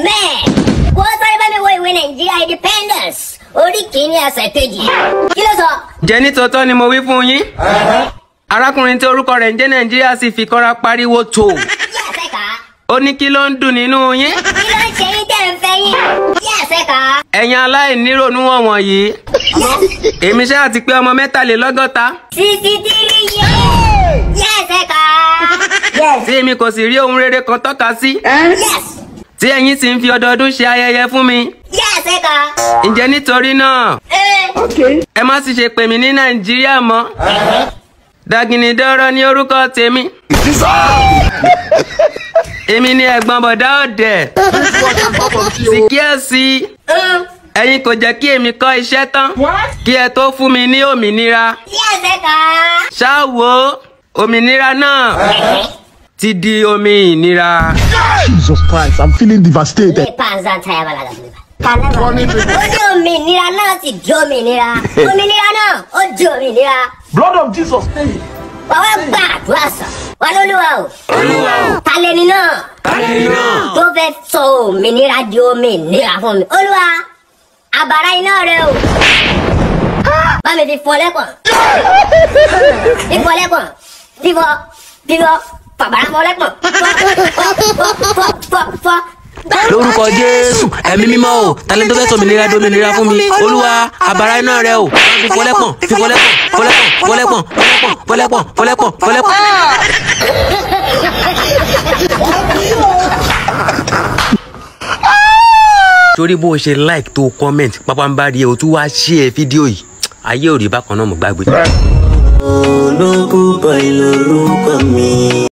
amen. wọ́n sáré bá mi wo ìwé nàìjíríà independence orí kìíní ẹsẹ̀ kejì. kí ló sọ. jẹ́ nítòótọ́ ni mo wí fún yín arákùnrin tí orúkọ rẹ̀ ń jẹ́ nàìjíríà sì fi kọ́ra pariwo tó yí ẹsẹ̀ ká. ó ní kí ló ń dùn nínú yín kí ló ń ṣe yín tẹ̀ ń fẹ́ yín. yí ẹsẹ̀ ká. ẹ̀yin aláìnírònú wọ̀nyí yìí èmi ṣáà ti pé ọmọ mẹ́tàlélọ́gọ́ta sixty three yé. yí ẹsẹ̀ ká. tí èmi kò sì rí ohun rere kan tọ́ka sí yes. tí ẹ̀yin sì ń fi ọdọọdún ṣe ayẹyẹ fún mi yí ẹsẹ̀ ká. ǹjẹ́ nítorí náà ẹ. ẹ má sì ṣe pè mí ní nàìjíríà mọ́ Dàgìnìdọ́rọ́ ní orúkọ tèmi èmi ni ẹ̀gbọ́n bọ̀dá ọ̀dẹ̀ sì kíyèsí ẹ̀yin kò jẹ́ kí èmi kọ́ iṣẹ́ tán kí ẹ tó fún mi ní òmìnira yí ẹsẹ̀ ká. ṣáà wo òmìnira náà ti di omi ìnira. Jesus Christ, I'm feeling devastated. ní panza taya balaga fún mi. kàlẹ́ ó ní òmìnira náà ti di òmìnira òmìnira náà ó di òmìnira. Blood of Jesus. wà wá gbà àdúrà sàn wà lólúwa o. olúwa o. talẹ́ni náà. talẹ́ni náà. tó fẹ́ sọ òmìnira di òmìnira fún mi. olúwa àbàrá iná rẹ o. bá mi fi fọ lẹ́pọ̀n. fífọ lẹ́pọ̀n. fífọ fífọ fàbàrà fọ lẹ́pọ̀n. fọ fọ fọ fọ fọ. lórúkọ jésù ẹ̀mí mímọ́ o talẹ́ tó fẹ́ sọ òmìnira di òmìnira fún mi olúwa àbàrá iná rẹ o fífọlẹ́pọ̀n fífọlẹ́pọ̀n fọlẹ́pọ̀n fọlẹ́pọ̀n fọlẹ́pọ̀n fọlẹ́pọ̀n fọlẹ́pọ̀n. torí bó o ṣe like tó comment pápánbárí ẹ o tún wá share fídíò yìí ayé ò rí bákan náà mo gbàgbé. olókùn bọ̀ ìlórúkọ mi.